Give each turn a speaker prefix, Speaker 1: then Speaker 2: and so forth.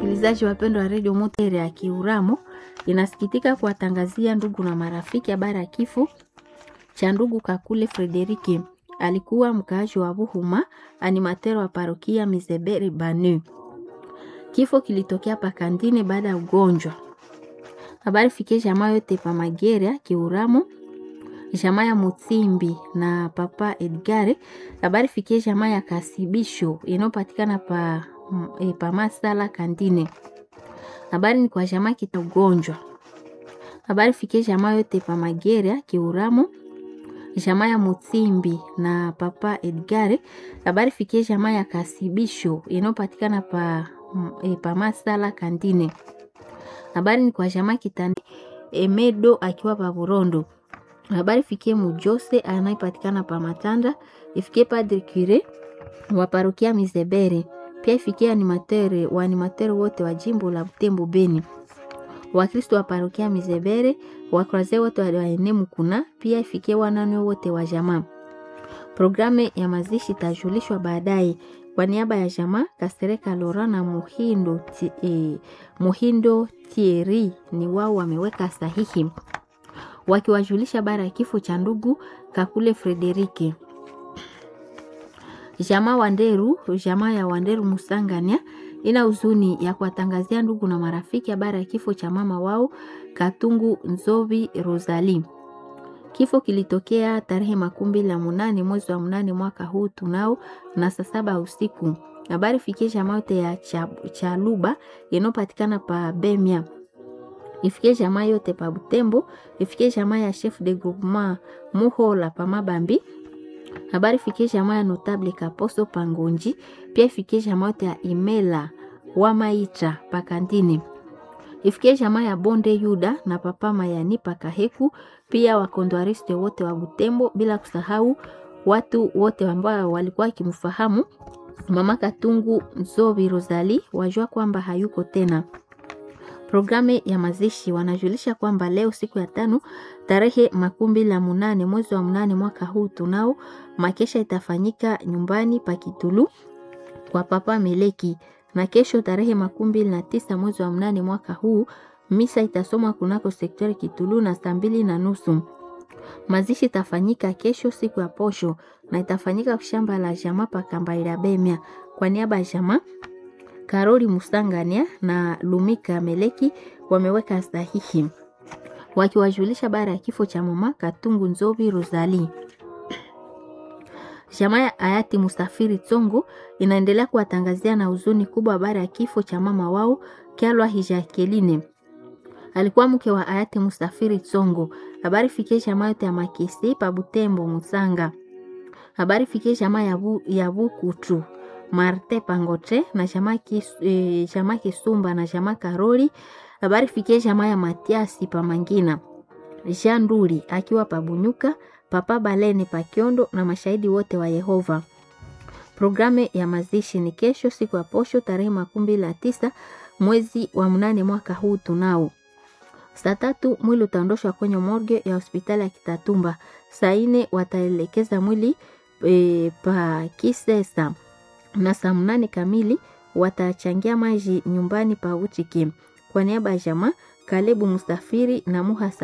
Speaker 1: Wasikilizaji wapendwa wa redio Mutere ya Kiuramo, inasikitika kuwatangazia ndugu na marafiki habari ya kifo cha ndugu Kakule Frederike. Alikuwa mkaaji wa Buhuma, animatero wa parokia Mizeberi Banu. Kifo kilitokea Pakandine baada ya ugonjwa. Habari fikie jamaa yote pa Mageria Kiuramo, jamaa ya Mutsimbi na papa Edgare. Habari fikie jamaa ya Kasibisho inayopatikana pa e, pa Masala Kandine. Habari ni kwa jamaa kita ugonjwa. Habari fikie jamaa yote pa Mageria Kiuramo, jamaa ya Mutsimbi na papa Edgare. Habari fikie jamaa ya Kasibisho inayopatikana pa e, pa Masala Kandine. Habari ni kwa jamaa kitani Emedo akiwa pa Burondo. Habari fikie Mujose anayepatikana pa Matanda, ifikie Padre Cure wa parokia Mizebere, pia ifikie animatere wa animatere wote wa jimbo la Butembo Beni, Wakristo wa parokia Mizebere, wakroze wote wa enemu kuna pia ifikie wanane wote wa jamaa. Programu ya mazishi itajulishwa baadaye. Kwa niaba ya jamaa Kasereka Lora na Muhindo, ti, eh, Muhindo Thierry ni wao wameweka sahihi wakiwajulisha bara ya kifo cha ndugu Kakule Frederike. Jamaa Wanderu, jamaa ya Wanderu Musangania ina huzuni ya kuwatangazia ndugu na marafiki habari ya kifo cha mama wao Katungu Nzovi Rosali. Kifo kilitokea tarehe makumi mbili na munane mwezi wa munane mwaka huu tunao na saa saba usiku. Habari fikie jamaa yote ya Chaluba inayopatikana pa Bemia ifikie jamaa yote pa Butembo, ifikie jamaa ya chef de groupement Muhola pa Mabambi. Habari fikie jamaa ya notable Kaposo pa Ngonji, pia ifikie jamaa yote ya Imela wa Maitra pa Kandini. Ifikie jamaa ya Bonde Yuda na papa Mayani pa Kaheku, pia wakondwariste wote wa Butembo, bila kusahau watu wote ambao walikuwa wakimfahamu mama Katungu Nzobi Rosali, wajua kwamba hayuko tena. Programu ya mazishi wanajulisha kwamba leo siku ya tano tarehe makumi mbili na munane mwezi wa munane mwaka huu tunao makesha itafanyika nyumbani pa Kitulu kwa papa Meleki, na kesho tarehe makumi mbili na tisa mwezi wa munane mwaka huu misa itasomwa kunako sektori Kitulu na saa mbili na nusu. Mazishi itafanyika kesho siku ya posho na itafanyika shamba la jamaa pa Kambaira Bemia kwa niaba ya jamaa Karoli Musangania na Lumika Meleki wameweka sahihi wakiwajulisha bara ya kifo cha mama Katungu Nzovi Rosali. Jamaa ya hayati Mustafiri Tsongo inaendelea kuwatangazia na huzuni kubwa bara ya kifo cha mama wao Kyalwa Hijakeline. Alikuwa mke wa hayati Mustafiri Tsongo. Habari fikie jamaa yote ya Makisi pa Butembo Musanga. Habari fikie jamaa ya bu, ya Bukutu Marte Pangote na jamaa kis, e, jamaa Kisumba na jamaa Karoli. Habari fikie jamaa ya Matiasi pa Mangina. Jean Nduri akiwa pa Bunyuka, Papa Baleni pa Kiondo na mashahidi wote wa Yehova. Programu ya mazishi ni kesho siku ya posho tarehe makumi mbili na tisa mwezi wa mnane mwaka huu tunao. Saa tatu mwili utaondoshwa kwenye morgue ya hospitali ya Kitatumba. Saa nne wataelekeza mwili e, pa Kisesa na saa mnane kamili watachangia maji nyumbani pa Utiki. Kwa niaba ya jamaa Kalebu Mustafiri na Muhasa